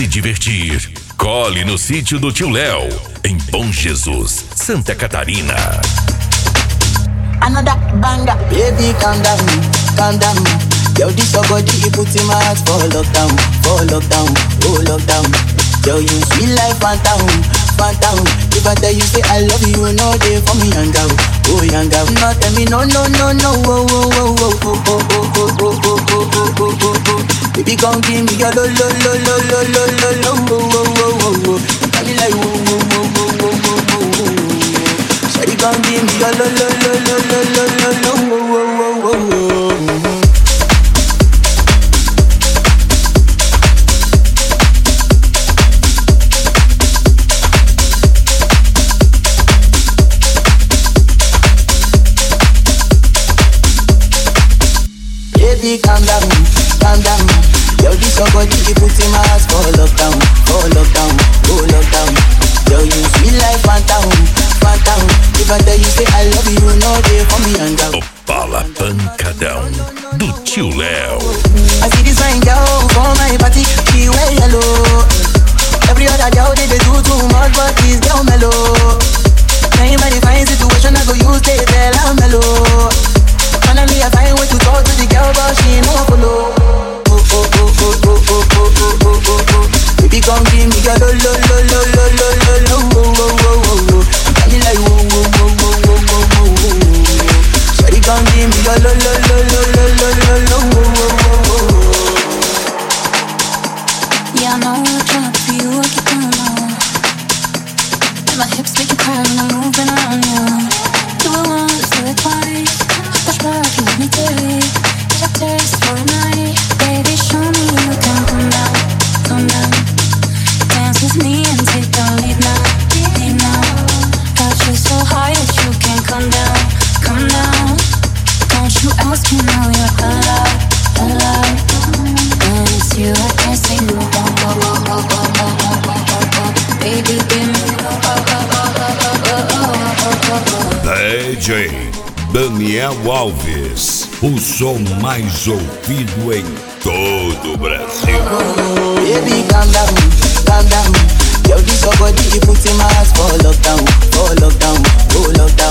divertir. Cole no sítio do tio Léo, em Bom Jesus, Santa Catarina. Another banger. Baby, calm down, calm down. Yo, this your body, you put in my heart for lockdown, for lockdown, oh lockdown. Yo, you sweet life, phantom, phantom. If I tell you say I love you, you know they for me young girl, oh young girl. No tell me no, no, no, no, oh, oh, oh, oh, oh, oh, oh, oh, oh, oh, oh, oh, oh, oh. Baby, come give me your lo, lo, lo, lo, lo, lo, lo, lo, oh, oh, oh, oh, oh. Tell me like, oh, oh, oh, oh, oh, oh, oh, oh. Shawty, come give me your lo, lo, lo, lo, lo, lo, lo, lo, oh, oh, oh, oh, oh. Baby, calm down, calm down. Yo, this your body, you put in my heart for lockdown, for lockdown, oh lockdown. Yo, you sweet life, phantom, phantom. If I tell you say I love you, you know they for me young girl. O Bala Pancadão, do tio Léo. I see this fine girl for my party, she wear yellow. Every other girl they, they do too much, but this girl mellow. Now in my fine situation, I go use they tell her mellow. Finally, I find way to talk to the girl, but she ain't no one follow. Oh, oh, oh, oh, oh, oh, oh, oh, oh, oh, oh. Baby, come give me your lo, lo, lo, lo, lo, lo, lo, lo, oh, oh, oh, oh, oh. Got me like, oh, oh, oh, oh, oh, oh, oh, oh, oh. Shawty, come give me your lo, lo, lo, lo, lo, lo, lo, lo, oh, oh, oh, oh, oh. Yeah, I know I try for you, I keep going on. And my hips make you cry when I'm moving around you. Do it once, do it twice. Push back, you let me take. Get a taste for a night. Baby, show me you can come down, come down. Dance with me and take the lead now, lead now. Got you so high that you can't come down, come down. Don't you ask me now, you're alive, alive. When it's you, I can't say no. Oh, oh, oh, oh, oh, oh, oh, oh, oh. Baby, give me oh, oh, oh, oh, oh, oh, oh, oh, oh, oh. DJ Daniel Alves, o som mais ouvido em todo o Brasil. Baby, calm down, calm down. Yo, this your body, you put in my heart for lockdown, for lockdown, oh lockdown.